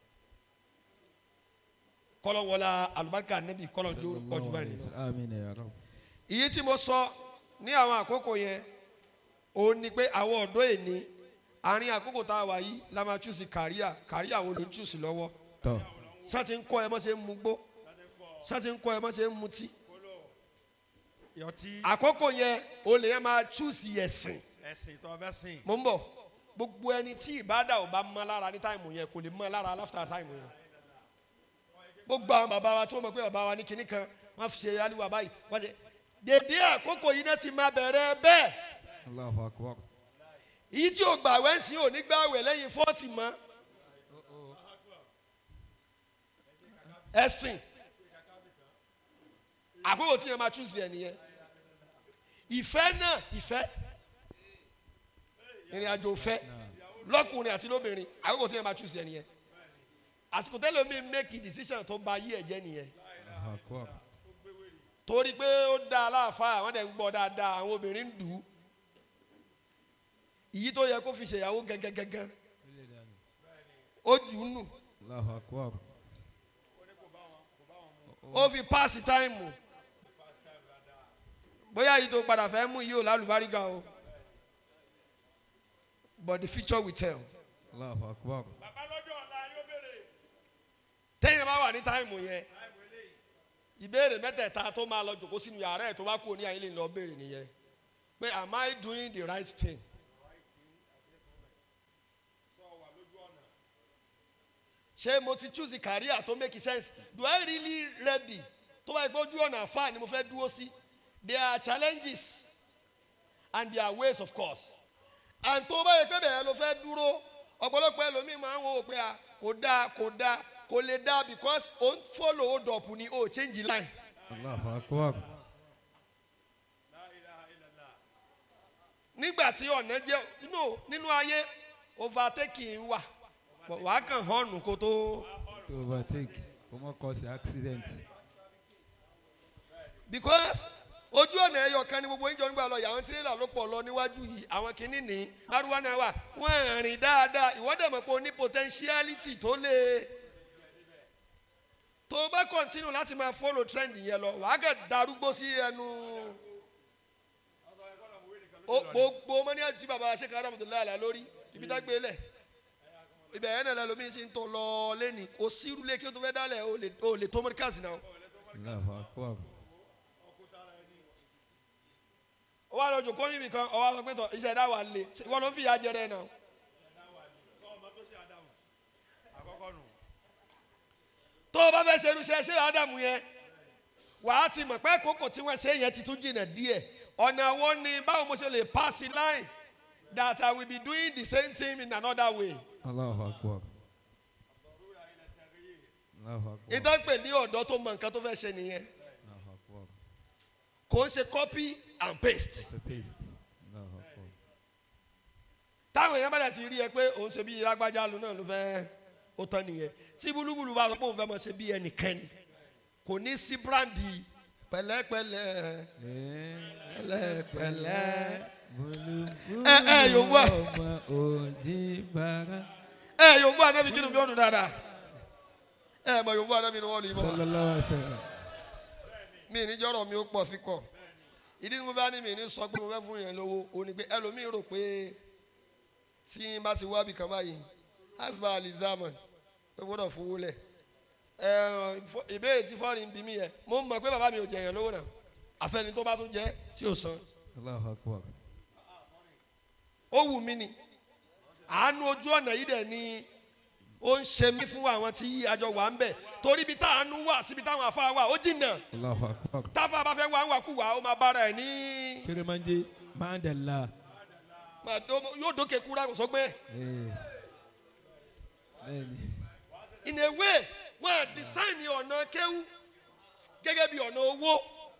kọ́lọ̀ wọlá alùbáríkà nẹ́bí kọ́lọ̀ jó ọjọ́ báyìí amin ya rab ìyí tí mo sọ ní àwọn àkókò yẹn òun ni pé àwọn ọ̀dọ́ èní àárín àkókò tá a wà yìí la máa chúùsì kàríà kàríà wo ló ń chúùsì lọ́wọ́ tọ́ sátì ń kọ́ ẹ mọ́ ṣe ń mu gbó sátì ń kọ́ ẹ mọ́ ṣe ń mutí yọtí àkókò yẹn o lè yẹn máa chúùsì ẹ̀sìn ẹ̀sìn tó fẹ́ sìn. mo ń bọ̀ gbogbo ẹni tí ìbádà ò bá mọ́ lára ní táìmù yẹn kò lè mọ́ lára láfta táìmù yẹn gbogbo àwọn bàbá wa tí wọ́n mọ̀ pé bàbá wa ní kinní kan wọ́n fi ṣe aliwa báyìí wọ́n ṣe dèdè àkókò yìí náà ti máa bẹ̀rẹ̀ bẹ́ẹ̀ allahu akbar èyí tí o gbà wẹ́ sí òní gbà wẹ̀ lẹ́yìn fọ́ọ̀tì mọ́ ẹ̀sìn àkókò tí yẹn máa chúùsì ẹ̀ nìyẹn ìfẹ́ náà ìfẹ́ ìrìn àjò ìfẹ́ lọ́kùnrin àti lóbìnrin àkókò tí yẹn máa chúùsì ẹ̀ nìyẹn àsìkò tẹ́lẹ̀ mi make a decision tó ba yí ẹ̀jẹ̀ nìyẹn allahu akbar torí pé ó dá aláàfáà àwọn dẹ̀ ń gbọ́ dáadáa àwọn obìnrin ń dùn ún ìyí tó yẹ kó fi ṣèyàwó gẹ́gẹ́gẹ́gẹ́ ó jù ú nù allahu akbar ó fi páàsì táìmù bóyá yìí tó padà fẹ́ mú yìí ò lálùbárígà o but the future will tell allahu akbar téèyàn bá wà ní táìmù yẹn ìbéèrè mẹ́tẹ̀ẹ̀ta tó máa lọ jòkó sínú yàrá ẹ̀ tó bá kú ní ayé lè lọ béèrè nìyẹn pé am I doing the right thing ṣé mo ti choose the career tó make sense do I really ready tó bá yẹ pé ojú ọ̀nà àfáà ni mo fẹ́ dúró sí there are challenges and there are ways of course and tó bá yẹ pé bẹ̀rẹ̀ ló fẹ́ dúró ọ̀pọ̀lọpọ̀ ẹlòmíì máa ń wo pé a kò dáa kò dáa kò lè dáa because ó ń follow hold up ni ó change line allahu akbar nígbà tí ọ̀nà jẹ́ no nínú ayé overtaking wà wàá kàn hàn kó tó to overtake kò mọ cause accident because ojú ọ̀nà ẹyọ kan ni gbogbo ìjọ nígbà lọ yàwọn tirẹ́là ló pọ̀ lọ níwájú yìí àwọn kìíní ní márùwá náà wà wọ́n rìn dáadáa ìwọ́dẹ̀ mọ̀ pé o ní potentiality tó lè tó o bá continue láti máa follow trend yẹn lọ wàá kẹ́ darúgbó sí ẹnu o- gbogbo mọ́ni àti bàbá wa ṣèkà Alhamdulillah àlà lórí ibi tá gbé lẹ̀ ibẹ̀ yẹn náà lẹ́lòmíín sì ń tọ́ lọ lẹ́nìí kò sí irúlé kí o tó fẹ́ dálẹ̀ o lè- o lè tó mọ́ríkàsì náà. allahu akbar ó wá lọ jòkó níbi kan ọwọ́ sọ pé tọ iṣẹ́ ẹ̀dá wà lé ìwọ ló ń fìyà jẹrẹ náà. tó o bá fẹ́ ṣe irúṣẹ́ ṣé ádámù yẹn wàá ti mọ̀ pé kókò tí wọ́n ṣe yẹn ti tún jìnnà díẹ̀ ọ̀nà wo ni báwo mo ṣe lè pass the line that I will be doing the same thing in another way. allahu akbar allahu akbar ìtàn pè ní ọ̀dọ́ tó mọ nǹkan tó fẹ́ ṣe nìyẹn allahu akbar kò ń ṣe copy and paste. the paste allahu akbar táwọn èèyàn bá dẹ̀ ti rí ẹ pé òun ṣe bí lágbájá lu náà ló fẹ́ ó tán nìyẹn tí búlúbúlú bá sọ pé òun fẹ́ mọ̀ ṣe bí ẹnìkẹ́ni kò ní sí bíráǹdì pẹ̀lẹ́pẹ̀lẹ́ pẹ̀lẹ́pẹ̀lẹ́ ẹ ẹ yòówù à ọmọ òjì bàrà ẹ yòówù ànábi kí ni bí ó dùn dáadáa ẹ mọ yòówù ànábi ni wọ́n lù í mọ́ sallallahu alaihi wasallam mi ní jọ́rọ̀ mi ó pọ̀ sí kọ̀ ìdí tí mo bá ní mi ní sọ pé mo fẹ́ fún yẹn lówó o ní pé ẹlòmíì rò pé tí n bá ti wá bì kan báyìí hasba alizaman ó gbọ́dọ̀ fowó lẹ̀ ẹ fọ- ìbéèrè tí fọ́ọ̀rì ń bí mi yẹ mo mọ̀ pé bàbá mi ò jẹ̀yàn lówó náà àfẹ́ni tó bá tún jẹ́ tí ò san Allahu akbar. ó wù mí ni àánú ojú ọ̀nà yìí dẹ̀ ni ó ń ṣe mí fún àwọn tí àjọ wà ń bẹ̀ torí ibi táàánú wà síbi táwọn afá wà ó jìnnà Allahu akbar. táfà bá fẹ́ wá ń wàkúwà ó máa bára ẹ̀ ní Kérémánjé Mandela. máa dó- yóò dókè kúrá kò sọgbẹ́ Eh. Bẹ́ẹ̀ni. in a way wọ́n á design ọ̀nà kéwú gẹ́gẹ́ bí ọ̀nà owó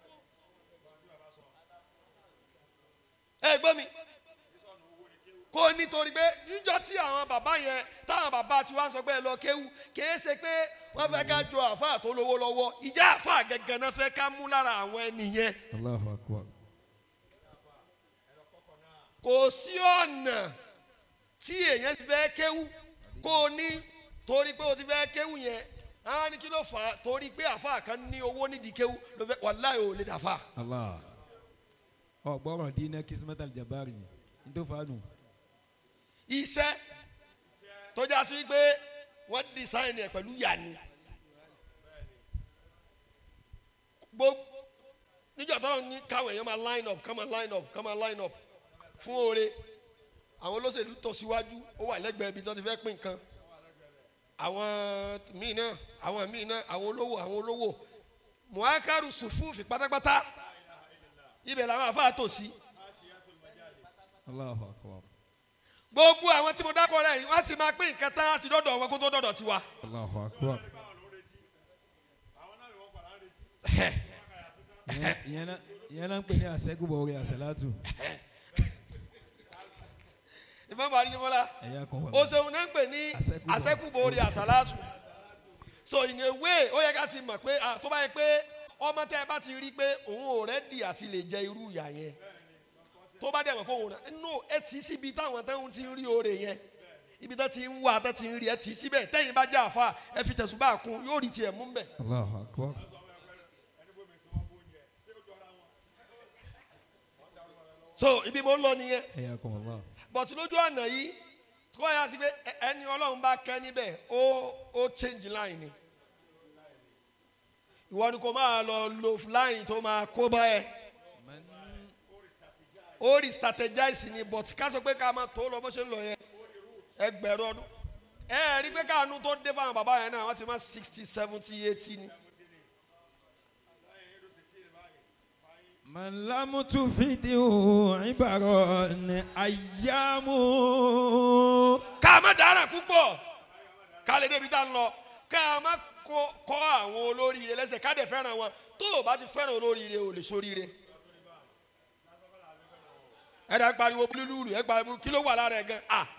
ẹ gbọ́ mi kó nítorí pé níjọ́ tí àwọn bàbá yẹn táwọn bàbá tí wọ́n sọ pé ẹ lọ kéwú kìí ṣe pé wọ́n fẹ́ ká jọ àáfàá tó lówó lọ́wọ́ ìjà àáfàá gẹ́gẹ́ náà fẹ́ ká mú lára àwọn ẹni yẹn Allahu akbar. kò sí ọ̀nà tí èèyàn ti fẹ́ kéwú kó o ní torí pé o ti fẹ́ kéwú yẹn á ní kí ló fà á torí pé àáfàá kan ní owó nídìí kéwú ló fẹ́ wàláhì ò lè dàfà. Allah. Ọ̀gbọ́rọ̀ dínà Kismet Aljabari. Ntó fanu. iṣẹ́ tó já sí pé wọ́n design ẹ̀ pẹ̀lú yàní. gbogbo níjọ́ tó ní káwọn èèyàn máa line up ká máa line up ká máa line up fún oore àwọn olóṣèlú tọ̀ síwájú ó wà lẹ́gbẹ̀ẹ́ ibi tó ti fẹ́ pín nǹkan àwọn míì náà àwọn míì náà àwọn olówó àwọn olówó muhakaru sùfúùfì pátápátá ibẹ̀ làwọn àfáà tò sí. Allahu akbar. gbogbo àwọn tí mo dákọ rẹ yìí wọn ti máa pín nǹkan tán àti dọdọ wọn kó tó dọdọ tiwa. Allahu akbar. Ìyẹn- Ìyẹn náà ìyẹn náà ń pè ní àṣẹ́gùbọ̀ orí àṣẹ́látù. ìmọ̀ bàrí ṣe mọ́lá Ẹ̀yà kan wà. o ṣeun náà ń pè ní Àṣẹ́kùbọ̀. àṣẹ́kùbọ̀ orí àṣàlátù. so in a way ó yẹ ká ti mọ̀ pé ah, tó bá yẹ pé ọmọ tẹ́ ẹ bá ti rí pé òun ò rẹ́dì àti lè jẹ irú ìyà yẹn tó bá dẹ̀ mọ̀ pé òun rẹ̀ no ẹ tì í síbi táwọn táwọn ti ń rí oore yẹn ibi tó ti ń wá tó ti ń rí ẹ tì í síbẹ̀ tẹ́yìn bá jẹ́ àfa ẹ fi tẹ̀sùn bá kún yóò rí tiẹ̀ mú bẹ̀. Allahu akbar. so ibi mo ń lọ nìyẹn Ẹ̀yà kan wà. bọ̀tí lójú ọ̀nà yìí kó yà sí pé ẹ- ẹni ọlọ́run bá kẹ́ níbẹ̀ ó ó change line ni ìwọ ni kò máa lọ lo line tó máa kó bá ẹ ó rí strategize ni but ká sọ pé ká máa tó lọ bó ṣe ń lọ yẹn ẹgbẹ̀rún ọdún ẹ ẹ rí pé káànú tó dé fáwọn bàbá yẹn náà wọ́n ti máa sixty seventy eighty ni من لم تفده عبارة أيام ká má dára púpọ̀ ká lè débi tá a ń lọ ká má kó- kọ́ àwọn olóríire lẹ́sẹ̀ ká dẹ̀ fẹ́ràn wọn tó o bá ti fẹ́ràn olóríire o lè sóríire. ẹ dá pariwo búlúlúlù ẹ pariwo kí ló wà lára ẹ gan a.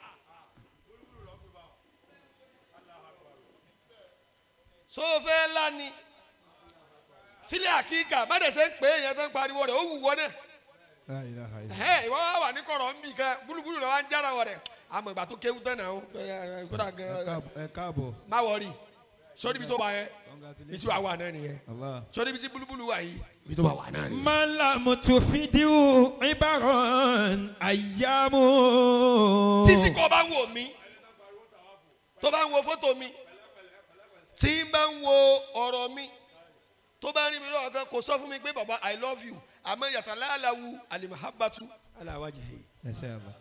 sófẹ́ ńlá ni fílẹ̀ àkíkà má dẹ̀ ṣe ń pè é yẹn tó ń pariwo rẹ̀ ó wù wọ́n náà لا إله إلا الله ẹ ìwọ wá wà ní kọ̀rọ̀ ń bì kan búlúbúlù lọ́wọ́ ń jára wọ̀ rẹ̀ àmọ̀ ìgbà tó kéwú tán náà ó kódà ẹ gan káàbọ̀- ẹ káàbọ̀ má wọrí sórí ibi tó wà yẹn ibi tí wàá wà náà nìyẹn Allah. sórí ibi tí búlúbúlù wà yìí ibi tó wà wà náà nìyẹn. من لم تفده عبارة أيام tísì kọ́ bá ń wò mí tó bá ń wo fótó mi tí ń bá ń wo ọ̀rọ̀ mi tó bá ń rí mi lọ́wọ́ kan kò sọ fún mi pé baba i love you àmọ́ yàtọ̀ láàláwu alimahabatu aláwájì. إن شاء الله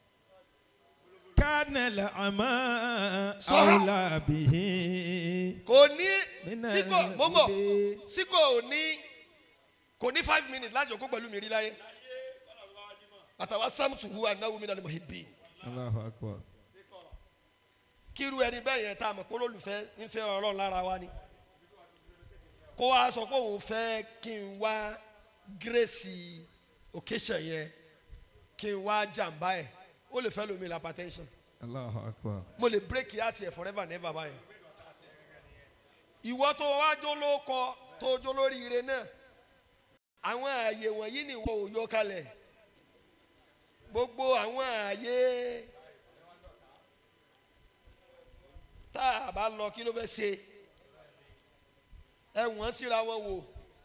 كان الأعمى صح. أولى به kò ní من síkò mọ́mọ́ الهدى. síkò ò ní kò ní five minutes láti òkú pẹ̀lú mi rí láyé àtàwọn samtuhu anáwó mi náà ni mo hìbì الله أكبر kíru ẹni bẹ́ẹ̀ yẹn tá a mọ̀ pé olólùfẹ́ ń fẹ́ ọlọ́run lára wa ni kó wa sọ pé òun fẹ́ kí n wá gírèsì occasion yẹn kí n wá jàǹbá ẹ̀ ó lè fẹ́ lómi la hypertension الله أكبر mo lè break yàtì ẹ̀ forever never báyìí ìwọ tó wá jó ló kọ tó jó lórí ire náà àwọn ààyè wọ̀nyí ni ìwọ ò yọ kalẹ̀ gbogbo àwọn ààyè tá a bá lọ kí ló fẹ́ ṣe ẹ wọ́n síra wọn wò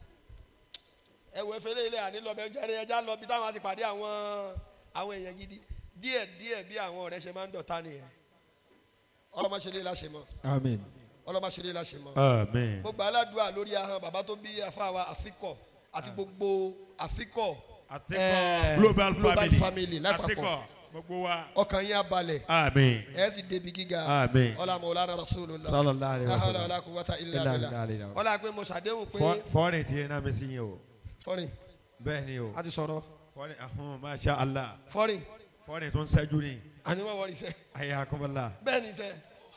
ẹ wọ efele ilé àní lọ bẹ jẹrẹ ẹja lọ bí táwọn ti pàdé àwọn àwọn èèyàn gidi díẹ̀ díẹ̀ bí àwọn ọ̀rẹ́ ṣe máa ń dọ̀tá nìyẹn ọlọ́mọ ṣe lé láṣẹ mọ́ Amen. ọlọ́mọ ṣe lé láṣẹ mọ́. Amen. gbogbo aládùúgbò lórí ahọ́n bàbá tó bí afáwa àfikọ̀ àti gbogbo àfikọ̀ Àtikọ̀ eh, global global family. family lápapọ̀ Àtikọ̀ gbogbo wa. ọkàn yín abalẹ̀ Amen. ẹ sì débi gíga Amen. ọlá mọ̀lánà rasulullah Sallallahu alaihi láhàlà wasallam. ọlá kúwàtà ilà Illa bìlà billah. ọlá pé mo ṣàdéhùn pé Fọ́- Fọ́ọ̀rìn tí yẹn náà mi sí yín o. fọ́rìn Bẹ́ẹ̀ ni o. a ti sọ̀rọ̀ Fọ́ọ̀rìn ahun masha Allah. fọ́rìn Fọ́ọ̀rìn tó ń ṣẹ́jú ni. àní wọ́n wọ́n iṣẹ́ Ayé akọ́bọ̀lá. bẹ́ẹ̀ ni iṣẹ́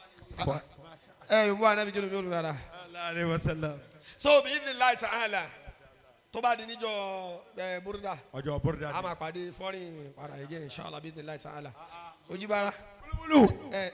ẹ yóò bọ́ anábì jẹ́nu mi ò lù rárá Allah alayhi wa sallam. so bí ibi láì tàn án la tó bá di níjọ ẹ búrúdà Ọjọ́ bọ́dà. a máa pàdé fọ́rìn padà yẹ jẹ́ inshallah bí ibi láì tàn án la ojúbára Búlúbúlú. ẹ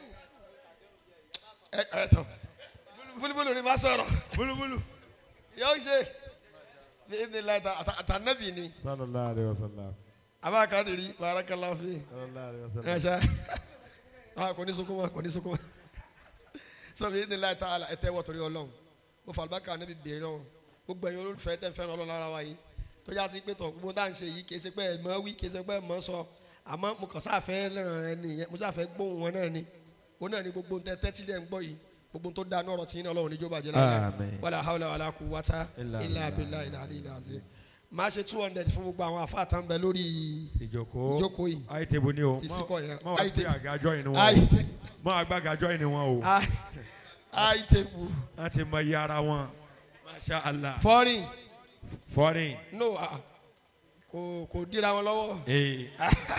ẹ ẹ tán búlúbúlú ni má sọ̀rọ̀ Búlúbúlú. yóò ṣe bí ibi láì tàn àtànẹ́bì ni Sallallahu alayhi wa sallam. abakadiri barakallahu fi Sallallahu alayhi wa sallam. ẹ ṣe ah kò ní sunkún mọ́ kò ní sunkún mọ́ sọ bí ibi láì tàn án la ẹ tẹ́ wọ́ torí ọlọ́run mo fà lùbákà níbi bèrè náà gbogbo ẹ̀yin olólùfẹ́ tẹ̀ ń fẹ́ràn ọlọ́run lára wa yìí tó já sí pé tọ̀ gbogbo dáhùn ṣe yìí kì í ṣe pé ẹ̀ mọ́ wí kì í ṣe pé ẹ̀ mọ́ sọ àmọ́ mo kàn sáfẹ́ náà ẹni yẹn mo sáfẹ́ gbóhùn wọn náà ni ó náà ni gbogbo tẹ tẹ́tí lẹ́ ń gbọ́ yìí gbogbo tó dáa nọ́ọ̀rọ̀ tí yín náà ọlọ́run níjó bàjẹ́ lára Àmín. wàlà hàwùlà wàlà kù wátá Illa ilà abilà ilà àdìlà àṣẹ máa ṣe two hundred fún gbogbo àwọn àfa àtàn bẹ lórí Ìjókòó. ìjókòó yìí Ayé tèbú ni o. Ti síkọ̀ yẹn. Mọ wá Ayé gbé tèbú. àgájọ́ yìí ni wọn o. àìtẹ́ Mọ àgbà àgájọ́ yìí ni wọn o. àìtẹ́kù Wọ́n ti mọ iye ara wọn. Masha Allah. fọ́rin Fọ́ọ̀rìn. no ah, ah. kò kò dira wọn lọ́wọ́ Ee.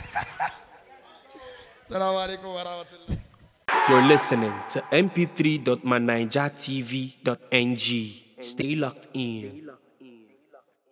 salamu alaykum wa rahmatulah. You're listening to mp3.manijatv.ng. Stay locked in.